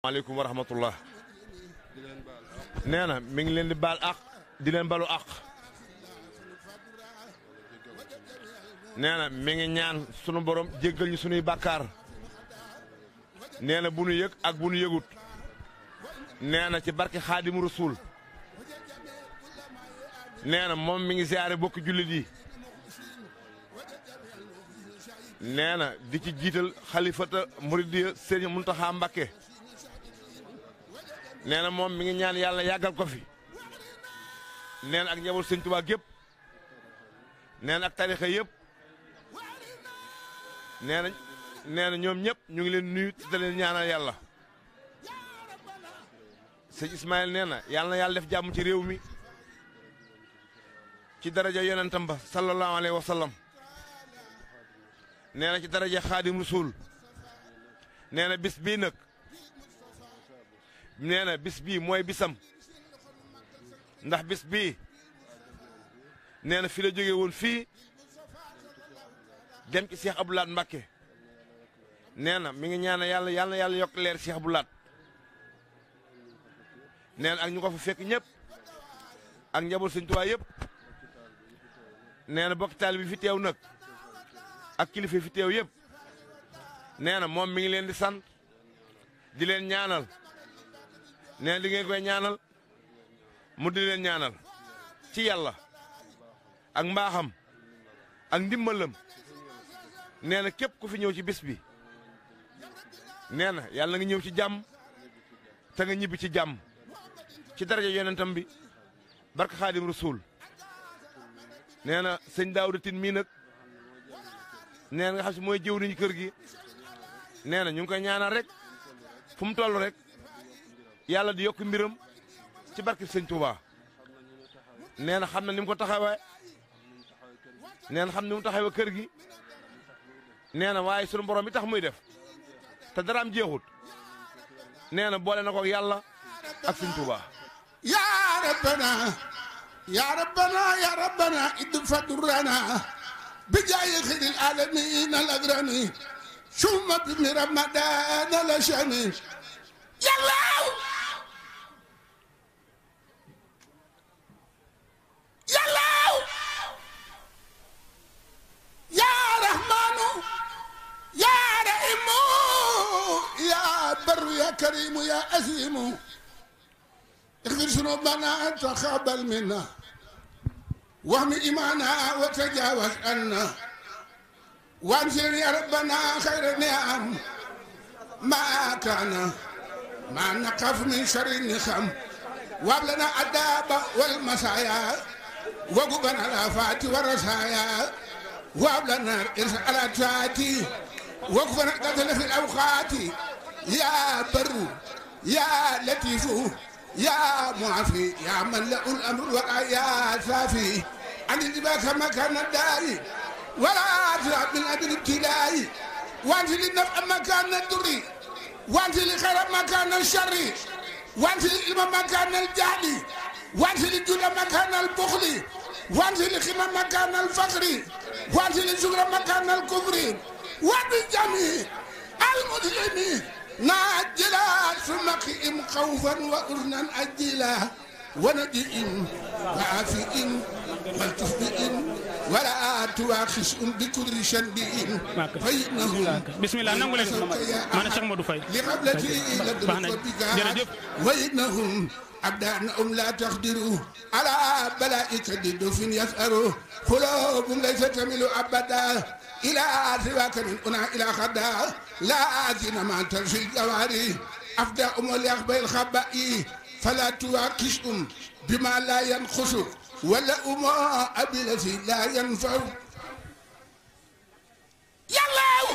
maaleykum wa rahmatullah nee na mi ngi leen di baal àq di leen balu àq nee na mi ngi ñaan sunu borom jéggal ñu sunuy bàkkaar nee na bu nu yëg ak bu nu yëgut nee na ci barke xaadimu rasuul nee na moom mi ngi siyaare bokki jullit yi nee na di ci jiital xalifata muridiya sëriñ Muntaxa Mbakke nee na moom mi ngi ñaan yàlla yàggal ko fi nee na ak njaboot sëñ Tuubaa gépp nee na ak tarixa yëpp nee na nee na ñoom ñëpp ñu ngi leen nuyu te leen ñaanal yàlla sëñ Ismaïl nee na yàlla na yàlla def jàmm ci réew mi ci daraja yonentam ba sallallahu alayhi wa sallam nee na ci daraja xaadim rasul nee na bis bii nag nee na bis bii mooy bisam ndax bis bii nee na fi la jóge woon fii dem ci Cheikh Abdou Lahad Mbacké nee na mi ngi ñaana yàlla yàlla na yàlla yokk leer Cheikh Abdou Lahad nee na ak ñu ko fa fekk ñëpp ak njaboot Sëñ Tuubaa yëpp nee na bokk taal bi fi teew nag ak kilifa fi teew yëpp nee na moom mi ngi leen di sant di leen ñaanal nee na di ngeen koy ñaanal mu di leen ñaanal ci yàlla ak mbaaxam ak ndimbalam nee na képp ku fi ñëw ci bis bi nee na yàlla nga ñëw ci jàmm te nga ñibbi ci jàmm ci daraja yonentam bi barka xaadim rasul nee na sëñ Daawda Tin mii nag nee na nga xam si mooy jëw niñu kër gi nee na ñu ngi koy ñaanal rek fu mu toll rek yàlla di yokk mbiram ci barke sëñ Touba nee na xam na ni mu ko taxawee nee na xam ni mu taxawee kër gi nee na waaye sunu borom bi tax muy def te dara am jeexut nee na boole na ko yàlla ak sëñ Touba. yaa rabbana yaa rabbana yaa rabbana idfa durrana bi jaayi xiril alamin al agrani summa bi mi ramadan al shani yàllaaw yàllaaw yaa rahmaanu yaa rahimu yaa barru yaa karimu yaa asimu اغفر ذنوبنا تقبل منا واهم إيمانا وتجاوز عنا وانزل يا ربنا خير النعم ما كان ما نقف من شر النخم وابلنا الداب والمسايا وقبنا الافات والرسايا وابلنا الارسالات وقفنا قتل في الاوقات يا بر يا لطيف يا معافي يا من له الامر والآيات صافي عن الجباك مكان الداعي ولا تلعب من اجل ابتلاء وانت للنفع مكان الضر وانت لخير مكان الشر وانت للعلم مكان الجهل وانت للجود مكان البخل وانت للخدمة مكان الفقر وانت للشكر مكان الكفر وبالجميع المسلمين ناجلا ثم قئم خوفا وأذنا أجلا ونجئ وعافئ والتفئ ولا تواخس بكل شنبئ فإنه بسم الله nangu leen sama man Cheikh Modou Faye لقبلتي baax nañ jërëjëf وإنهم أبدانهم لا تقدروا على بلائك الدف يسأروا قلوب ليس تميل أبدا إلى سواك من أنا إلى خدا لكن ما ترشي الجواري أفداهم وليخبى الخبائي فلا تواكشهم بما لا ينقص ولا أما أبي الذي لا ينفع يلا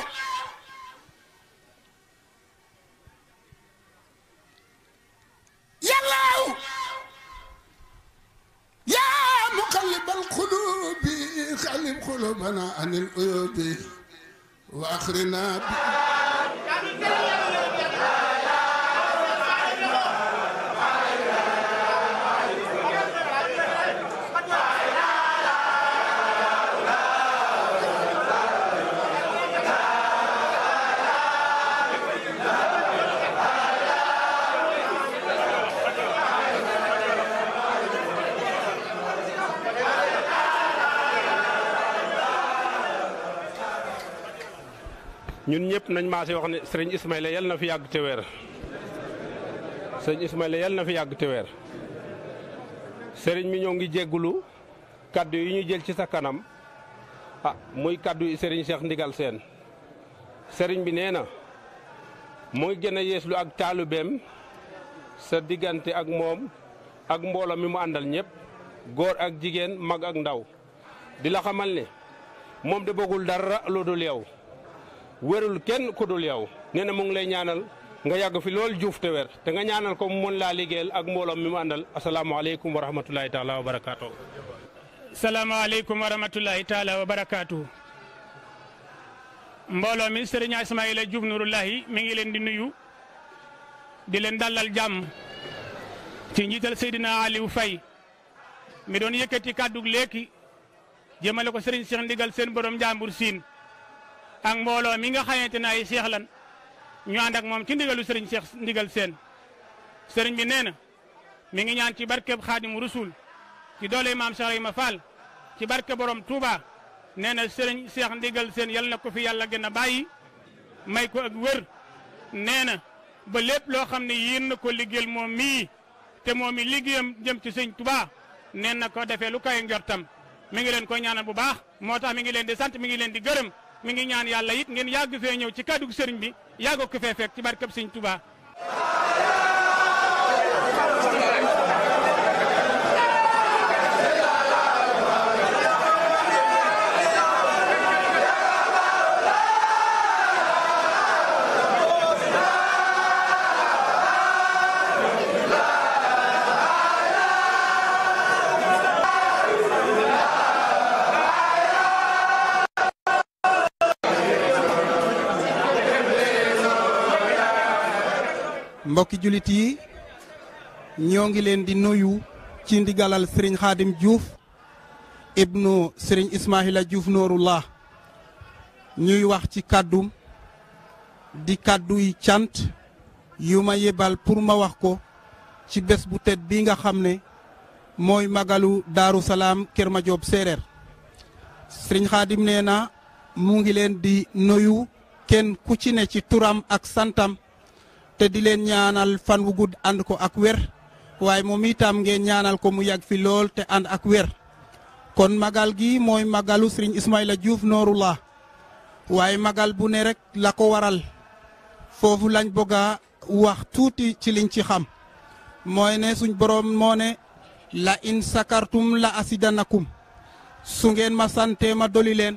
يلا يا مقلب القلوب قلب قلوبنا عن العيوب واخرنا ñun ñëpp nañ maase wax ne sëriñ Ismaïla yal na fi yàgg te weer sëriñ Ismaïla yal na fi yàgg te weer sëriñ mi ñoo ngi jéggulu kaddu yi ñu jël ci sa kanam ah muy kaddu yi sëriñ Cheikh Ndigal Sène sëriñ bi nee na mu ngi gën a yeeslu ak taalubeem sa diggante ak moom ak mbooloo mi mu àndal ñëpp góor ak jigéen mag ak ndaw di la xamal ne moom de bëggul dara lu dul yow wérul kenn ku dul yow nee na mu ngi lay ñaanal nga yàgg fi lool juuf te wér te nga ñaanal ko mu mën laa liggéeyal ak mbooloo mi mu àndal asalaamaaleykum wa rahmatulahi taala wa barakaatu. salaamaaleykum wa rahmatulahi taala wa barakaatu. mbooloo mi sëriñ Ismaïla Diouf Nurullahi mi ngi leen di nuyu di leen dalal jàmm ci njiital Seydina Aliou Faye mi doon yëkkati kàddu léegi jëmale ko sëriñ Cheikh Ndigal seen borom jàmbur siin ak mbooloo mi nga xamante ne ay seex lan ñu ànd ak moom ci ndigalu sëriñ Cheikh Ndigal seen sëriñ bi nee na mi ngi ñaan ci barkeb Xaadimu Rasul ci doole maam Cheikh Ibrahima Fall ci barke borom Touba nee na sëriñ Cheikh Ndigal seen yal na ko fi yàlla gën a bàyyi may ko ak wër nee na ba lépp loo xam ne yéen na ko liggéeyal moom mii te moom mi liggéeyam jëm ci sëñ Touba nee na ko defee lu koy njortam mi ngi leen koy ñaanal bu baax moo tax mi ngi leen di sant mi ngi leen di gërëm mi ngi ñaan yàlla it ngeen yàgg fee ñëw ci kàddu sëriñ bi yàgg ko fee fekk ci barkeb sëñ Touba. mbokki julit yi ñoo ngi leen di nuyu ci ndigalal sëriñ xaadim Diouf ibnu sëriñ Ismaahila Diouf Noorullah ñuy wax ci kàddum di kàdduy cant yu ma yebal pour ma wax ko ci bés bu tedd bi nga xam ne mooy magalu daaru salaam Kër Madiop séeréer sëriñ xaadim nee na mu ngi leen di nuyu kenn ku ci ne ci turam ak santam te di leen ñaanal fan wu gudd ànd ko ak wér waaye moom itam ngeen ñaanal ko mu yàgg fi lool te ànd ak wér kon magal gi mooy magalu sëriñ Ismaïla Diouf Noorullah waaye magal bu ne rek la ko waral foofu lañ bëgg a wax tuuti ci liñ ci xam mooy ne suñ boroom moo ne la in sakartum la asidanakum su ngeen ma sante ma doli leen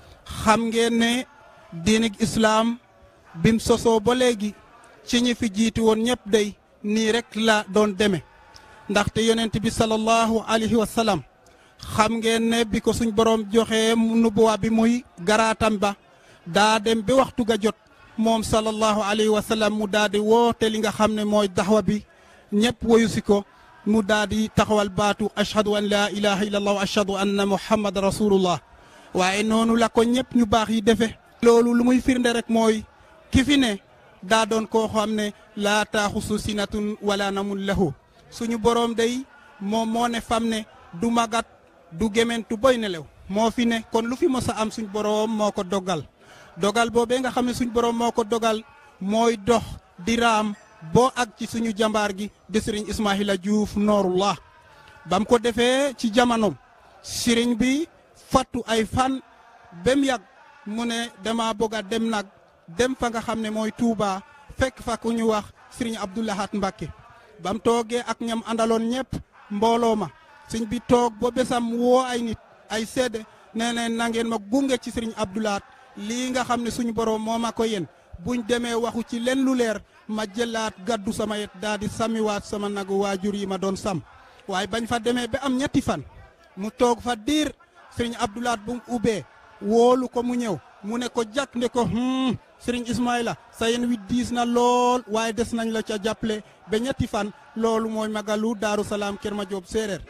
xam ngeen ne diinig islaam bim sosoo ba léegi ci ñi fi jiitu woon ñëpp day nii rek la doon deme ndaxte yonent bi sallallahu alayhi wa sallam xam ngeen ne bi ko suñ borom joxe nubuwa bi muy garaatam ba daa dem ba waxtu ga jot moom sallallahu alayhi wa sallam mu daal di woote li nga xam ne mooy daxwa bi ñëpp woyu si ko mu daal di taxawal baatu ashhadu an laa ilaha illallah wa ashhadu anna muhammad rasulullah waaye noonu la ko ñëpp ñu baax yi defe loolu lu muy firnde rek mooy ki fi ne daa doon koo xam ne laa taaxusu sinatun wala namun lahu suñu boroom day moom moo ne fam ne du magat du gementu boy nelew moo fi ne kon lu fi mos a am suñ boroom moo ko dogal dogal boobee nga xam ne suñ boroom moo ko dogal mooy dox di raam boo ak ci suñu jambaar gi di sëriñ Ismaahila Diouf Noorullah bam ko defee ci jamonoom sëriñ bi fattu ay fan bem yàgg mu ne dama bëgg a dem nag dem fa nga xam ne mooy Touba fekk fa ku ñu wax sëriñ Abdoulahat Mbacke bam toogee ak ñam àndaloon ñëpp mbooloo ma sëñ bi toog ba besam woo ay nit ay seede nee na na ngeen ma gunge ci sëriñ Abdoulahat lii nga xam ne suñu borom moo ma ko yéen buñ demee waxu ci leen lu leer ma jëlaat gaddu sama yet daal di samiwaat sama nagu waajur yi ma doon sam waaye bañ fa demee ba am ñetti fan mu toog fa diir sëriñ Abdoulahat bu mu ubbee woolu ko mu ñëw mu ne ko jàkk nde ko hmm sëriñ Ismaïla sa yéen wi diis na lool waaye des nañ la ca jàppale ba ñetti fan loolu mooy magalu Daaru Salaam Kër Madiop séeréer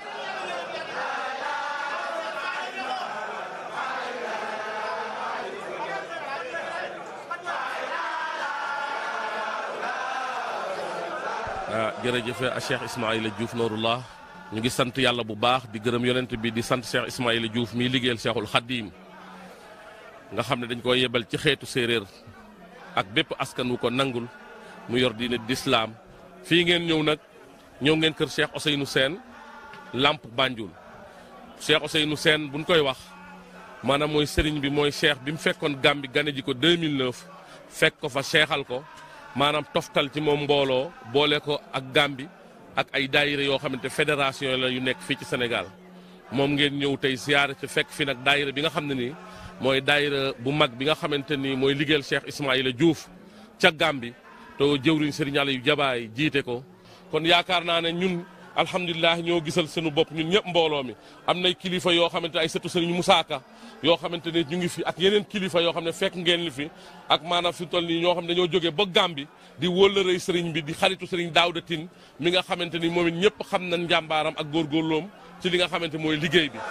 ah jërëjëf Cheikh Ismaïla Diouf Noorullah ñu ngi sant yàlla bu baax di gërëm yonent bi di sant Cheikh Ismaïla Diouf miy liggéeyal Cheikhul Khadim nga xam ne dañ koy yebal ci xeetu séeréer ak bépp askan wu ko nangul mu yor diine d'islam fii ngeen ñëw nag ñëw ngeen kër Cheikh Ousseynou Sène Lamp Banjul Cheikh Ousseynou Sène buñ koy wax maanaam mooy sëriñ bi mooy cheikh bi mu fekkoon Gàmbi gane ji ko 2009 fekk ko fa seexal ko maanaam toftal ci moom mbooloo boole ko ak Gàmbi ak ay daayira yoo xamante fédération la yu nekk fii ci Sénégal moom ngeen ñëw tey ziyaare ci fekk fi nag daayira bi nga xam ne nii mooy daayira bu mag bi nga xamante ni mooy liggéeyal Cheikh Ismaïla Diouf ca Gàmbi te jëwriñ sëriñ Aliou Jabaay jiite ko kon yaakaar naa ne ñun alhamdulilah ñoo gisal sunu bopp ñun ñëpp mbooloo mi am nay kilifa yoo xamante ay sëtu sëriñ Moussa Ka yoo xamante ne ñu ngi fi ak yeneen kilifa yoo xam ne fekk ngeen li fi ak maanaam fi toll nii ñoo xam ne dañoo jógee ba Gàmbi di wëllërëy sëriñ bi di xaritu sëriñ Daouda Tine mi nga xamante ni moom it ñëpp xam nañ njàmbaaram ak góorgóorloom ci li nga xamante mooy liggéey bi.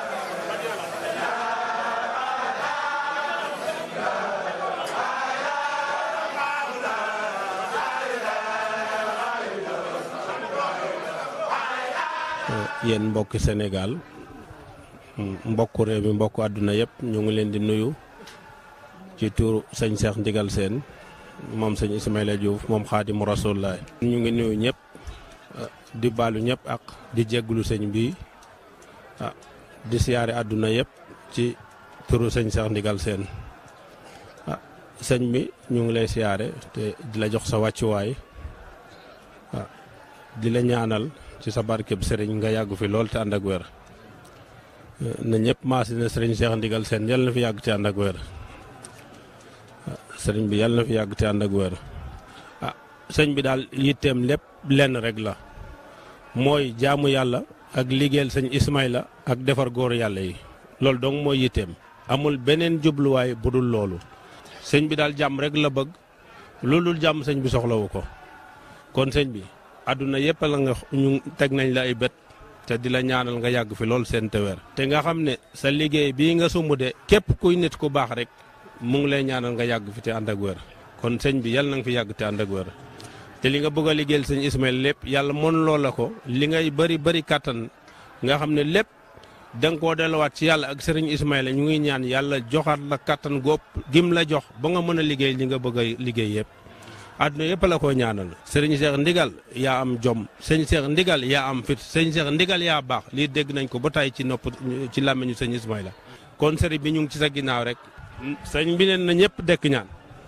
yéen mbokki Sénégal mbokku réew mi mbokku àdduna yëpp ñu ngi leen di nuyu ci tuuru sëñ Cheikh Ndigal Sène moom sëñ Ismaïla Diouf moom xaadimu rasulullah ñu ngi nuyu ñëpp di baalu ñëpp ak di jégglu sëñ bi ah di siyaare àdduna yëpp ci turu sëñ Cheikh Ndigal Sène ah sëñ bi ñu ngi lay siyaare te di la jox sa wàccuwaay ah di la ñaanal ci sa barkeb sëriñ nga yàgg fi lool te ànd ak wér na ñëpp maasi na sëriñ Cheikh Ndigal Sène yàlla na fi yàgg te ànd ak wér sëriñ bi yàlla na fi yàgg te ànd ak wér ah sëñ bi daal yitteem lépp lenn rek la mooy jaamu yàlla ak liggéeyal sëñ Ismaïla ak defar góor yàlla yi loolu dong mooy yitteem amul beneen jubluwaay bu dul loolu sëñ bi daal jàmm rek la bëgg loolu dul jàmm sëñ bi soxlawu ko kon sëñ bi àdduna yëpp la nga ñu teg nañ la ay bët te di la ñaanal nga yàgg fi lool seen teweer te nga xam ne sa liggéey bii nga sumb de képp kuy nit ku baax rek mu ngi lay ñaanal nga yàgg fi te ànd ak wér kon sëñ bi yàlla na nga fi yàgg te ànd ak wér te li nga bëgg a liggéeyal sëñ Ismaïl lépp yàlla mën loo la ko li ngay bëri bëri kàttan nga xam ne lépp da nga koo delluwaat ci yàlla ak sëriñ Ismaïla ñu ngi ñaan yàlla joxaat la kàttan góob gim la jox ba nga mën a liggéey li nga bëgg a liggéey yëpp àdduna yëpp la ko ñaanal sëriñ Cheikh Ndigal yaa am jom sëñ Cheikh Ndigal yaa am fit sëñ Cheikh Ndigal yaa baax lii dégg nañ ko ba tey ci nopp ci làmmiñu sëñ Ismaïla kon sëriñ bi ñu ngi ci sa ginnaaw rek sëñ bi neen na ñëpp dekk ñaan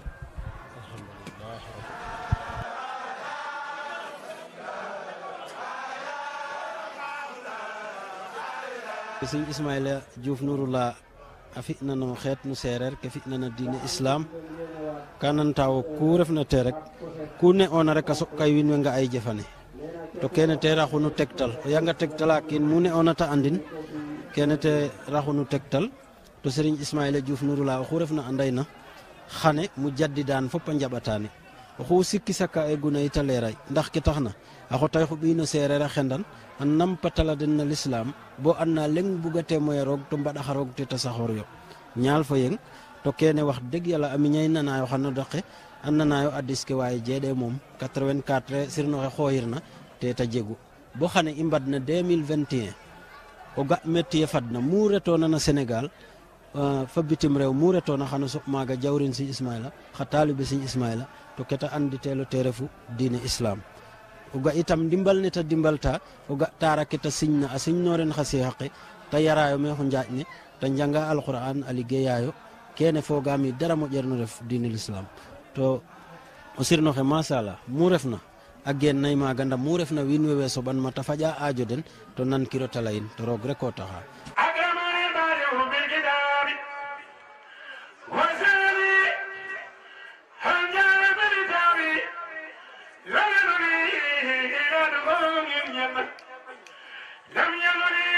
sëñ Ismaïla Diouf Nouroullah a fi'nano xeet nu seereer ke fi'nana diine islam ka nantawo ku refna te rek ku ne'oona rek a soɓkay wiin we nga ay jëfane to kene te raxunu tegtal o yanga tegtala kiin mu ne'oona ta andin kene te raxunu tegtal to Serigne Ismaïla Diouf Nouroullah oxu refna andayna xane mu jaddidan fop a njaɓatane oxu sikki saka e guna yita leeray ndax ke taxna a xotay xuɓiino seereer a xendan a nampatala den na l'islam bo anna leng bugate moye roog to mbaɗaxa roog te ta saxoor yo ñaal fo yeng to kene wax deg yàlla a miñay nanayo xana daqe a nanayo a diske waaye jeeɗe moom 84 sirnoxe xooyirna te ta jegu bo xane i mbadna 2021 o ga métier fadna mu retona na Sénégal fa bitim rew mu retona xano soɓ maaga jawrin si Ismaïla xa taalibe si Ismaïla to keta anditelo te refu diine islam o ga itam ndimbal ne ta dimbalta o ga tara ke ta signa a signoren xa seexaqe ta yarayo me xo njaaƴ ne ta njanga alquran a liggéeyayo kene fogami dara moƴerno ref diine l'islam to o sirnoxe machallah mu refna a geen nay maaga ndam mu refna wiin we we soɓan ma ta faƴa aajo den to nan kiro ta leyin to roog rek o taxa أكرمني البارئ بالكتاب وسالي هل جاء بالكتاب لم يدني إلى دخول الجنة لم يدني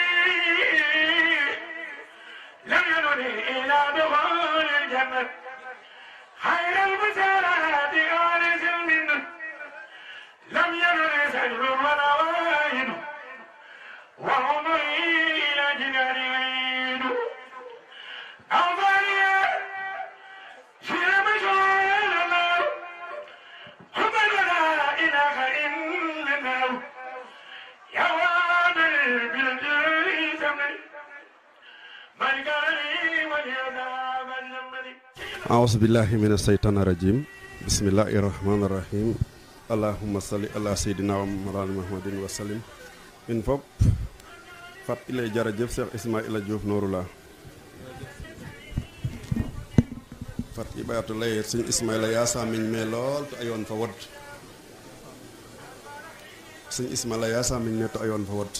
لم يدني إلى دخول الجنة خير البشارات آنس منه لم يدني سجل ولا واحد وعمري إلى جنان عيد أوفاني في مشوار الله حب لا إله إلا الله يا وادي بالجري سمري من قال لي واليذاب الجمري أعوذ بالله من الشيطان الرجيم bismillahi rahmaani rahim allahumma salli ala seydina wa mawlana muhammadin wa sallim in fop fat i lay jërëjëf Cheikh Ismaïla Diouf Nouroullah fat i ɓayato lay sëñ Ismaïla yaa saamiñ me lool to a yoon fa wod sëñ Ismaïla yaa saamiñ me to a yoon fa wod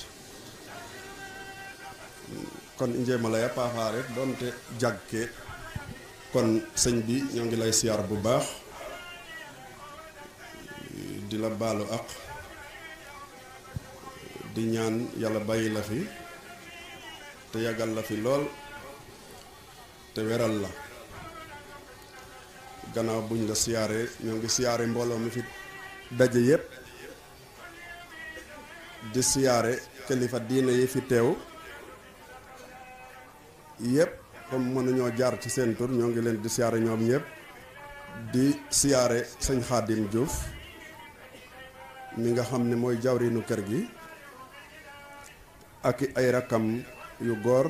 kon i njeema laya paaxa rek doonte jag ke kon sëñ bi ñoo ngi lay siyaar bu baax di la baalu ak di ñaan yàlla bàyyi la fi te yàggal la fi lool te weral la gannaaw buñ la siyaaree ñoo ngi siyaare mbooloo mi fi daje yépp di siyaare kilifa diine yi fi teew yépp comme mënuñoo jaar ci seen tur ñoo ngi leen di siyaare ñoom ñëpp di siyaare sëñ Xaadim Diouf mi nga xam ne mooy jawriñu kër gi ak ay rakkam yu góor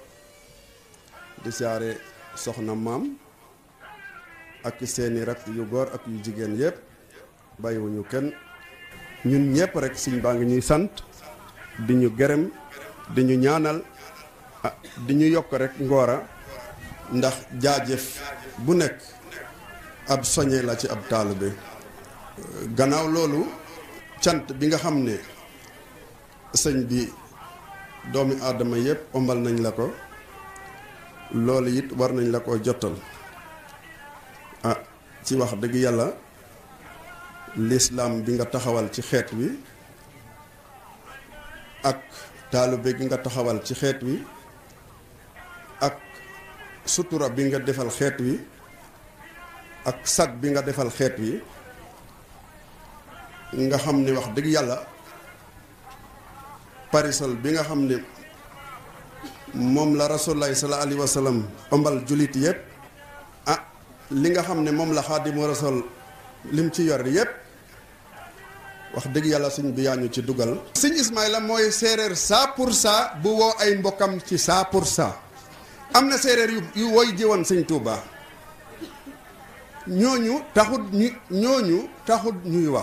di siyaare soxna maam ak seeni rakk yu góor ak yu jigéen yépp bàyyiwuñu kenn ñun ñëpp rek siñ baa ngi ñuy sant di ñu gërëm di ñu ñaanal ah di ñu yokk rek ngoora ndax jaajëf bu nekk ab soñe la ci ab taalibe gannaaw loolu cant bi nga xam ne sëñ bi doomi aadama yépp ombal nañ la ko loolu it war nañ la ko jotal ah ci wax dëgg yàlla lislaam bi nga taxawal ci xeet wi ak taalibe gi nga taxawal ci xeet wi ak sutura bi nga defal xeet wi ak sag bi nga defal xeet wi nga xam ne wax dëgg yàlla parisol bi nga xam ne moom la rasulullahi sallallahu alayhi wa sallam ombal julit yépp ah li nga xam ne moom la xaadimu rasul lim ci yor yépp wax dëgg yàlla sëñ bi yaa ñu ci dugal sëñ Ismaïla mooy séeréer cent pour cent bu woo ay mbokkam ci cent pour cent am na séeréer yu yu woy jiwoon sëñ Touba ñooñu taxut ñu ñooñu taxut ñuy wax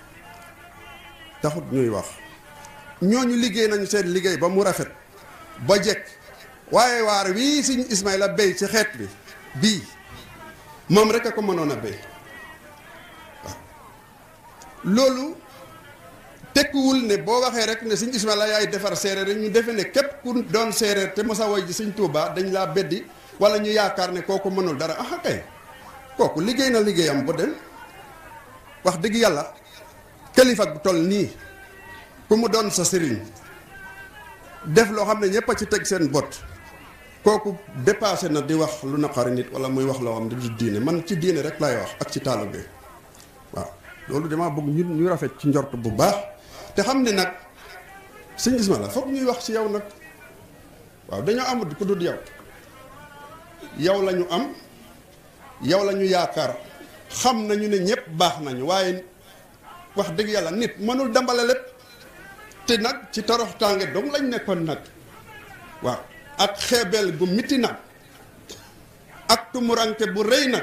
taxut ñuy wax ñooñu liggéey nañu seen liggéey ba mu rafet ba jekk waaye waar wii sëñ Ismaïla béy ci xeet bi bii moom rek a ko mënoon a béy waaw loolu tekkiwul ne boo waxee rek ne sëñ Ismaïla yaay defar séeréer rek ñu defe ne képp ku doon séeréer te mosa woy ji sëñ Touba dañ laa beddi wala ñu yaakaar ne kooku mënul dara ah kay kooku liggéey na liggéeyam bu dem wax dëgg yàlla kilifa bu toll nii ku mu doon sa sëriñ def loo xam ne ñëpp a ci teg seen bot kooku dépassé na di wax lu naqari nit wala muy wax loo xam ne du diine man ci diine rek laay wax ak ci taalibe waaw loolu damaa bëgg ñu ñu rafet ci njort bu baax te xam ne nag sëñ Ismaïla foog ñuy wax ci yow nag waaw dañoo amut ku dul yow yow la ñu am yow la ñu yaakaar xam nañu ne ñëpp baax nañu waaye wax dëgg yàlla nit mënul dambale lépp te nag ci torox tànge dong lañ nekkoon nag waaw ak xeebeel gu miti nag ak tumuranke bu rëy nag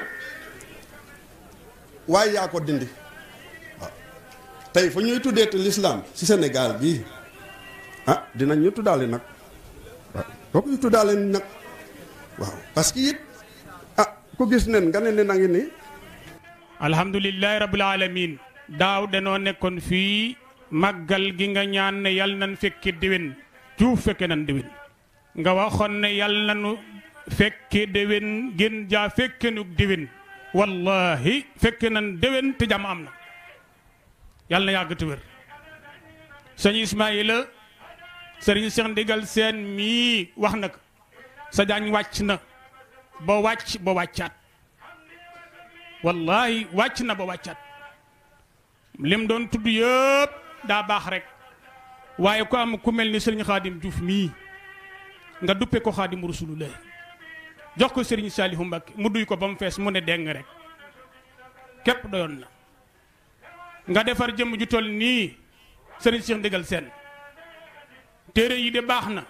waaye yaa ko dindi waaw tey fu ñuy tuddee te lislaam ci Sénégal bii ah dinañ ñu tuddaale nag waaw kooku ñu tuddaale nag waaw parce que it ah ku gis nen nga ne nen a ngi nii alhamdulillahi rabbil alamin daaw danoo nekkoon fii màggal gi nga ñaan ne yal nan fekke déwén juuf fekke nan déwén nga waxoon ne yal nanu fekke déwén gën jaa fekke nu déwén wallahi fekke nan déwén te jàmm am na yal na yàgg te wér sëñ Ismaïla sëriñ Cheikh Ndigal seen mii wax na ko sa jaañ wàcc na ba wàcc ba wàccaat wallahi wàcc na ba wàccaat lim doon tudd yëpp daa baax rek waaye ko am ku mel ni sëriñ xaadim Diouf mii nga duppe ko xaadim rasulullah jox ko sëriñ Saalihu Mbakke mu duy ko ba mu fees mu ne deng rek képp doyoon na nga defar jëmm ju toll nii sëriñ Cheikh Ndigal seen téere yi de baax na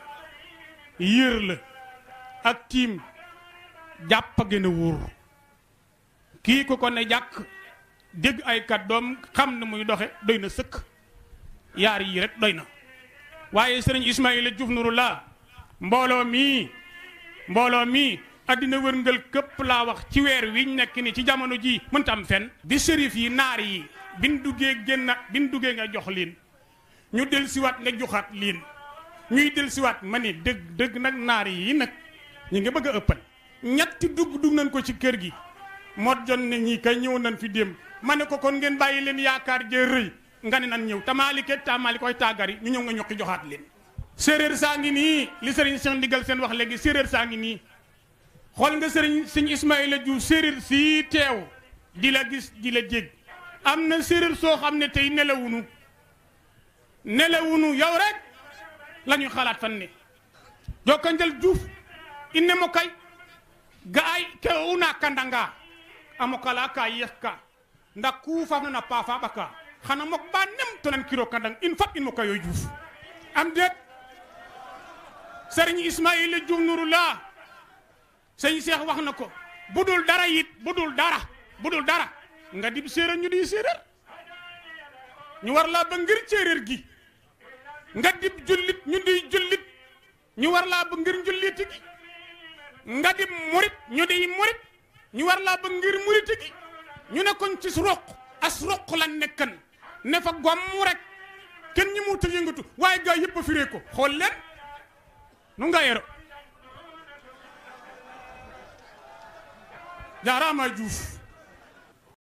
yër la ak tiim jàpp a gën a wóor kii ku ko ne jàkk dégg ay kàddoom xam ne muy doxe doy na sëkk yaar yii rek doy na waaye sëriñ Ismaïla Diouf Nouroullah mbooloo mii mbooloo mii addina wërngal këpp laa wax ci weer wiñ nekk ni ci jamono ji mënta am fen bi sërif yi naar yi bin duggee génna bin duggee nga jox leen ñu del siwaat nga joxaat leen ñuy del siwaat ma ni dëgg dëgg nag naar yi nag ñu ngi bëgg a ëppal ñetti dugg dugg nañ ko ci kër gi mot jon ne ñii kay ñëw nañ fi démb ma ne ko kon ngeen bàyyi leen yaakaar jee rëy nga ne nan ñëw tamaalike tamaali koy tàggari ñu ñëw nga ñokki joxaat leen séeréer saa ngi nii li sëriñ Cheikh Ndigal seen wax léegi séeréer saa ngi nii xool nga sëriñ sëñ Ismaïla Diouf séeréer sii teew di la gis di la jég am na séeréer soo xam ne tey nelawunu nelawunu yow rek la ñuy xalaat fan ne jokkanjal Diouf inne mo kay ga ay ke una kandanga amo kala ka yekka nda ku faf na pa fa baka xana mok ba nem to nan kiro kandang in fat in mo kayo Diouf am det sëriñ Ismaïla Diouf Nouroullah sëñ Cheikh wax na ko bu dul dara it bu dul dara bu dul dara nga dib séeréer ñu di séeréer ñu war laa ba ngir séeréer gi nga dib jullit ñu di jullit ñu war laa ba ngir njulliti gi nga dib murit ñu di murit ñu war laa ba ngir muriti gi ñu ne koñ ci roq as roq la nekkan ne fa gomm rek kenn ñi mu ta yëngatu waaye gaa yëpp a firee ko xool leen nu nga yero jaaraama Diouf